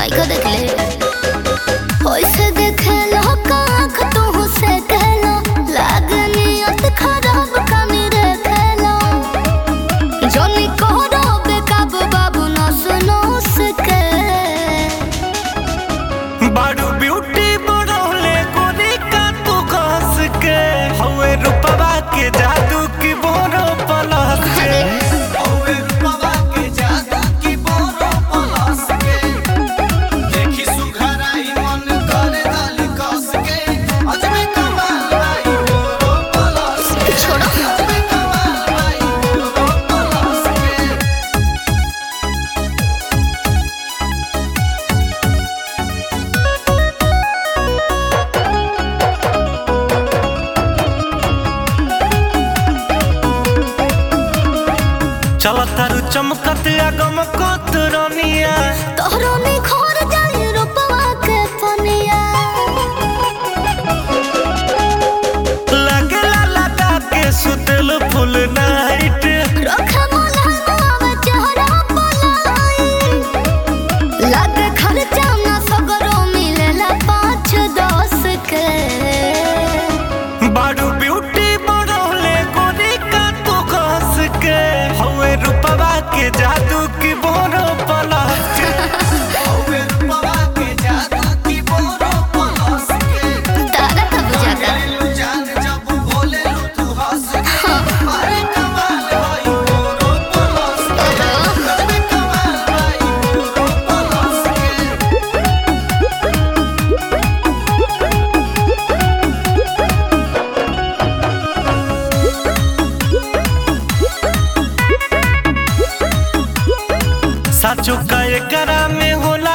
नायका देख ले ओइसे देखे लो काख तू से कहलो लागनियत खराब कमी रे खेलो जोनी कोहरो बेकाब बाबू न सुनो सके बारू ब्यूटी बढ़ौले गोरी का तू घस के हवे रूपवा के जादू की बोरो पलस के हवे रूपवा के जादू की बोरो पलस के देखी सुघराई मन करे दल कस के अजमे कमाल भाई बोरो पलस के छोड़ो अजमे कमाल भाई बोरो पलस के चल तारू चमकत गमकत रनिया तोहरो निखर जाई रूपवा के पनिया लगेला लगा के सुतल फुल नाइट रखे मोलावा चेहरा पलाई लागे खर्चा ना सगरो मिलेला पाँच दस के बारू ब्यूटी बढ़ौले गोरी का तू घस के हवे रूपवा के जादू की बोरो पलस के हवे रूपवा के जादू की बोरो पलस के तारा का बुझाता जान जब बोले तू हंस के अरे कमाल भाई बोरो पलस के अरे कमाल भाई बोरो पलस के साचो का एकरा में होला